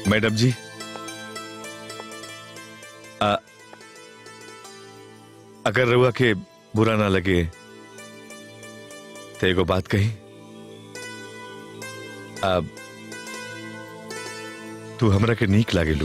Madam जी आ, अगर रउआ के बुरा ना लगे तो एगो बात कही अब तू हमरा के नीक लागेलू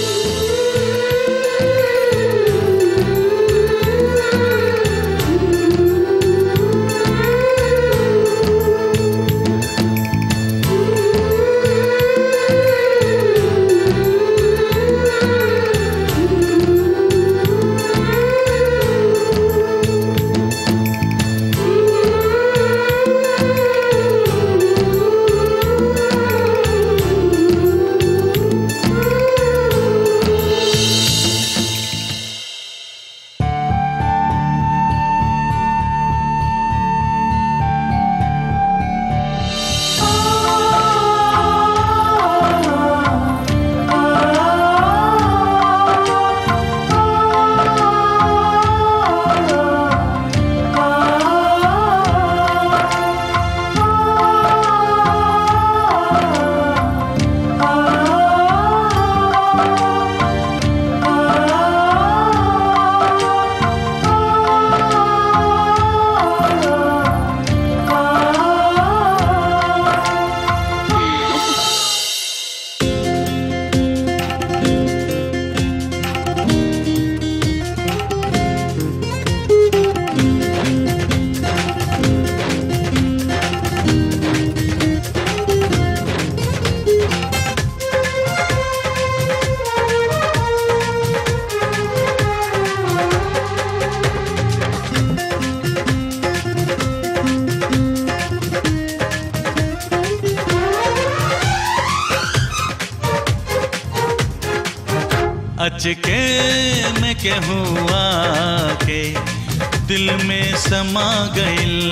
अचके में के हुआ के दिल में समा गइल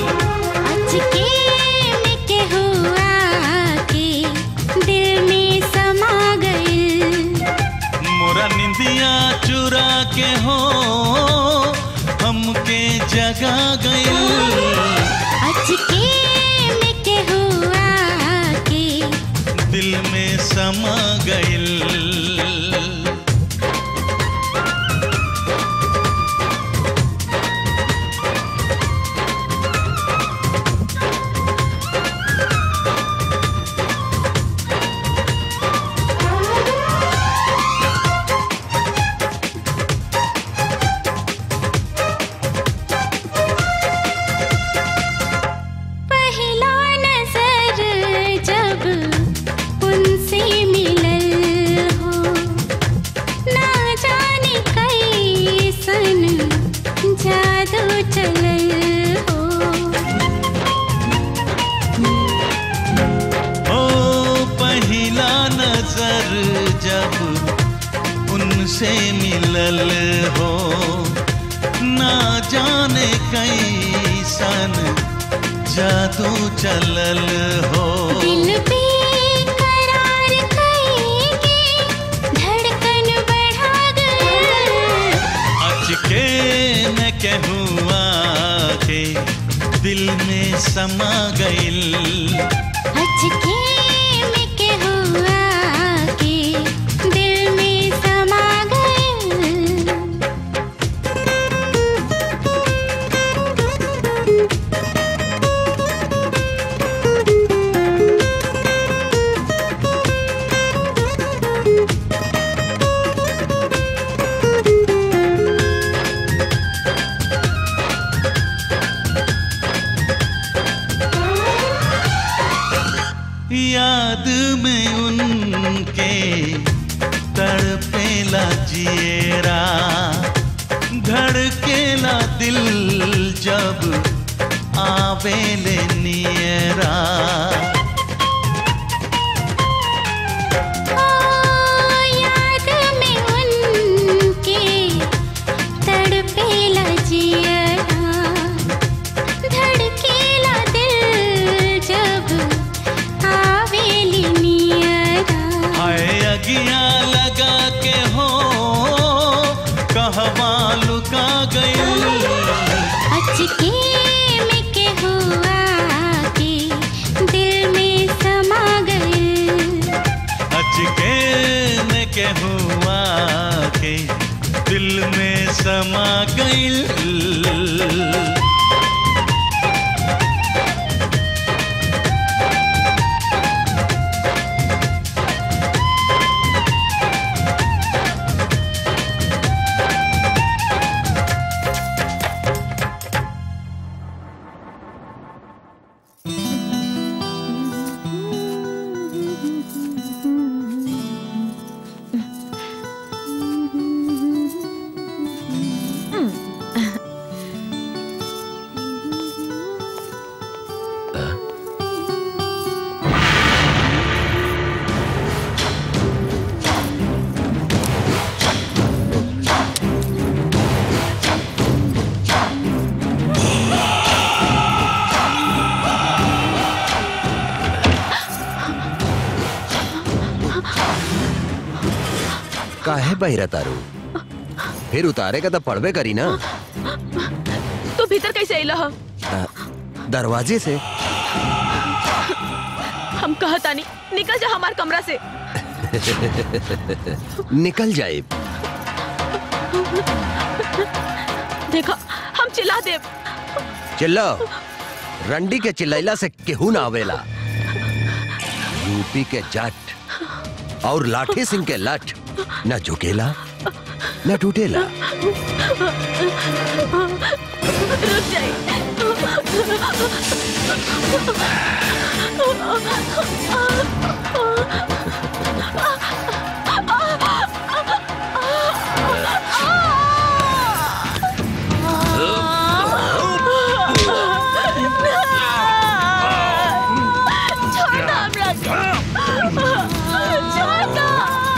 अचके में के हुआ के दिल में समा गइल मोरा निंदिया चुरा के हो हमके जगा गइल अचके में के हुआ के दिल में समा गइल पहला नजर जब उनसे मिलल हो ना जाने कैसन जादू चलल हो ओ पहला नजर जब उनसे मिलल हो ना जाने कैसन जादू चलल हो दिल पे करार करेंगे धड़कन बढ़ा गए अचके न कहूआ के दिल में समा गइल अचके में के हुआ के दिल में समा गए याद में उनके तड़पेला जिएरा धड़केला दिल जब आवेले नियरा ओ याद में उनके तड़पेला जियरा धड़केला दिल जब आवेली नियरा हाय अगिया लगा के हो कहवा लुका गई अचके में के हुआ के दिल के हुआ के दिल में समा गइल काहे बहिरा तारू फिर उतारे का तो पड़बे करी ना तू भीतर कैसे अइला ह अ, दरवाजे से हम कहता नहीं निकल जा हमार कमरा से निकल जाए देखा हम चिल्ला देव चिल्लो रंडी के चिल्लैला से केहू ना आवेला यूपी के जट और लाठी सिंह के लठ न झुकेला न टूटेला रुक जाए छोड़ दो हमरा के। छोड़ दो।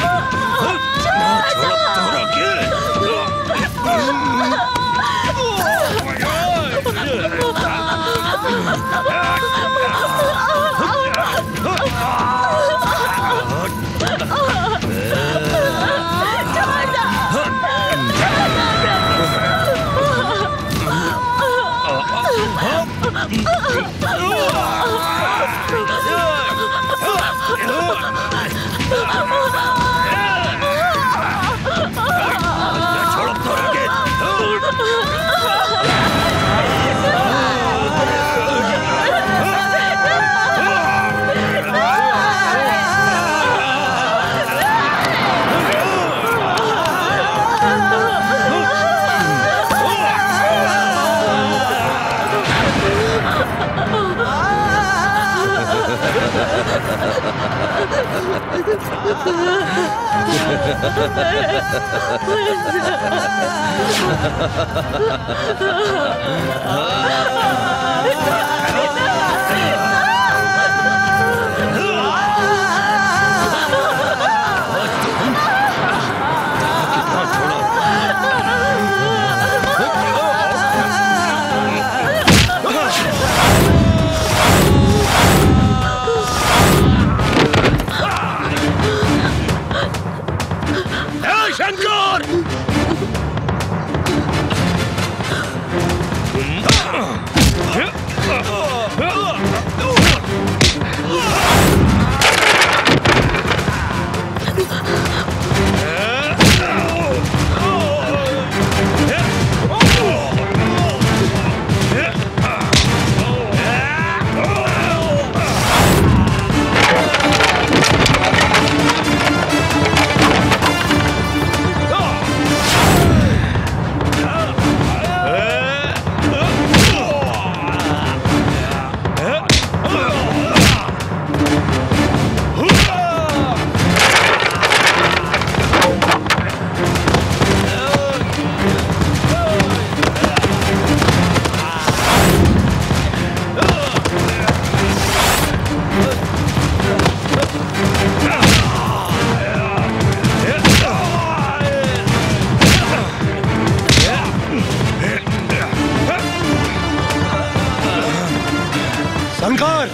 शंकर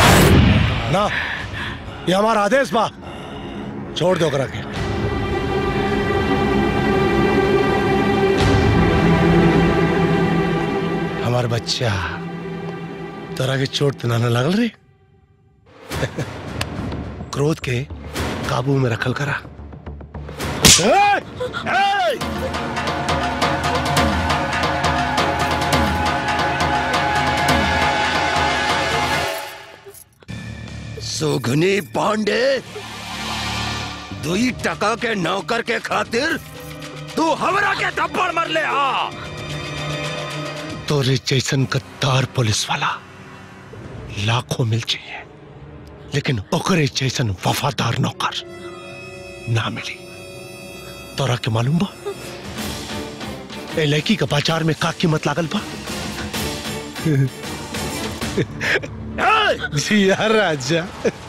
ना ये हमारा आदेश बा छोड़ दो करा के हमार बच्चा तोरा के चोट तो ना न लगल रे क्रोध के काबू में रखल करा ए, ए! सुघनी पांडे दुई टका के नौकर के खातिर तू हमरा के थप्पड़ मर ले आ तोरे जैसन गद्दार पुलिस वाला लाखों मिल चाहिए लेकिन ओकरे जैसन वफादार नौकर ना मिली तोरा के मालूम बा ए लड़की का बाजार में का कीमत लागल बा जिया राजा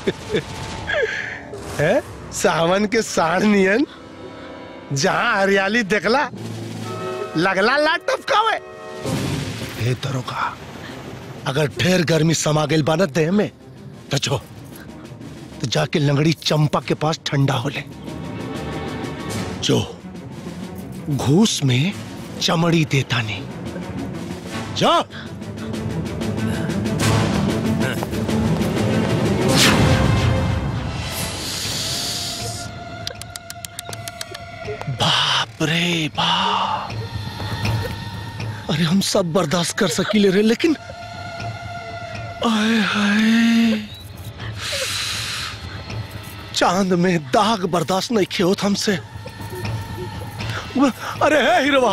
है सावन के साढ़ नियन जहां हरियाली देखला लगला लाट टपकावे हे दरोगा अगर ढेर गर्मी समा गेल बा ना देह में तो जो तो जाके लंगड़ी चंपा के पास ठंडा हो ले जो घूस में चमड़ी देता नहीं जा बाप रे बाप अरे हम सब बर्दाश्त कर सकीले रे लेकिन आए हाय चांद में दाग बर्दाश्त नहीं किए होत हमसे अरे है हिरवा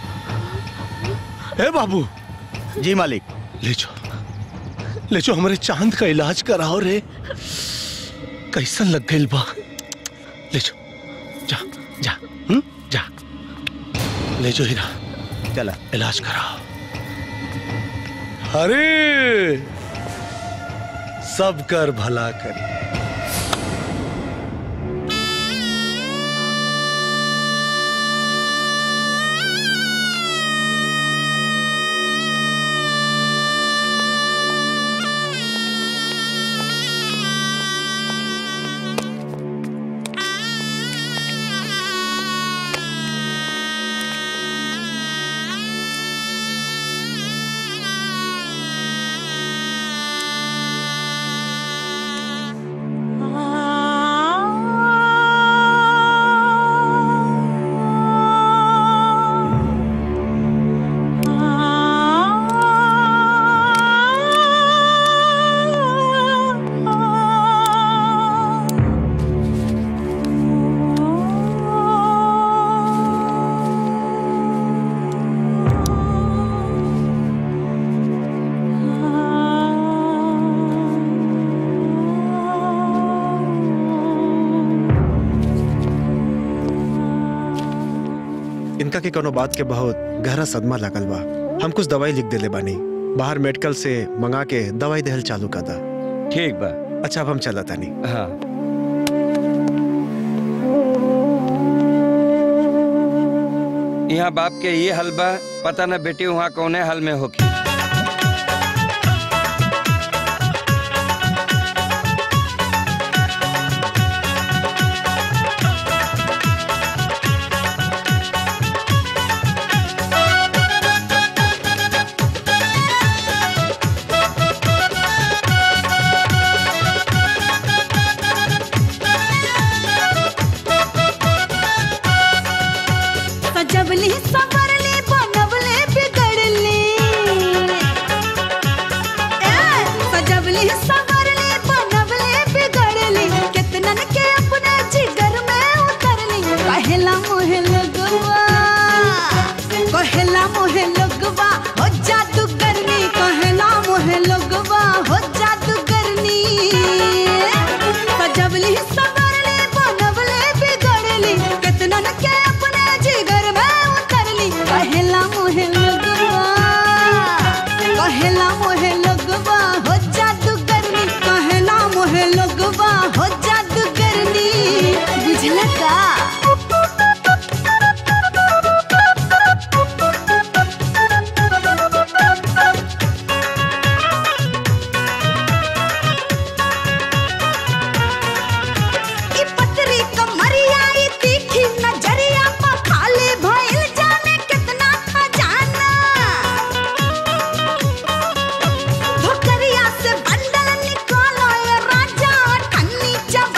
हे बाबू जी मालिक ले जाओ ले जाओ हमारे चांद का इलाज कराओ रे कैसन लग गई बा ले जाओ जा जा हुँ? जा ले जाओ हीरा चला इलाज कराओ अरे सब कर भला करी इनका के कोनो बात के बहुत गहरा सदमा लागल बा हम कुछ दवाई लिख देले बानी बाहर मेडिकल से मंगा के दवाई देहल चालू कर दा ठीक बा अच्छा अब हम चला तानी हाँ यहाँ बाप के ये हल बा पता न बेटी वहाँ कौने हल में होगी सजवली संवरली बनवले बिगड़ली ए, सजवली संवरली बनवले बिगड़ली कितनन के अपने जिगर में उतरली कहेला मोहे लगवा कहेला मोहे लगवा हो जादू करनी कहेला मोहे लगवा हो जादू करनी सजवली संवरली बनवले बिगड़ली कितनन के अपने जिगर में उतरली कहेला मोहे लगवा कहेला मोहे लगवा हो जादू करनी कहेला मोहे लगवा हो जादू करनी बुझला का ई पतरी कमरिया ई तीखी नजरिया पा खाले भइल जाने कितना खजाना धोकरिया से बंडल निकालो ये राजा ठन्नी जब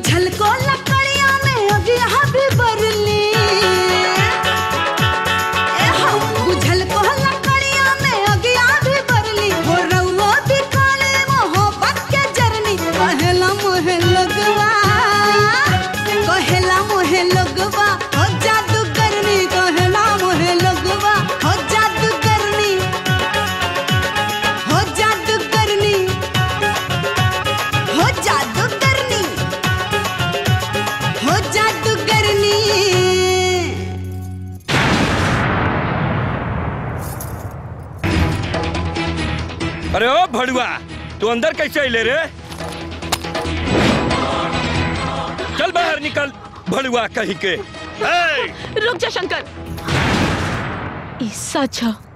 बुझल को लकड़िया में अगिया भी बरली ए हो, बुझल को लकड़िया में अगिया भी बरली हो रउआ दिखाले मोहब्बत के जरनी कहेला मोहे लगवा कहेला मोहे लगवा हो जादू करनी कहेला मोहे लगवा हो जादू करनी हो जादू करनी हो जादू करनी हो जादू करनी अरे ओ भड़ुआ तू अंदर कैसे अले रे चल बाहर निकल भड़ुआ कहीं के ए, रुक जा शंकर ई सच ह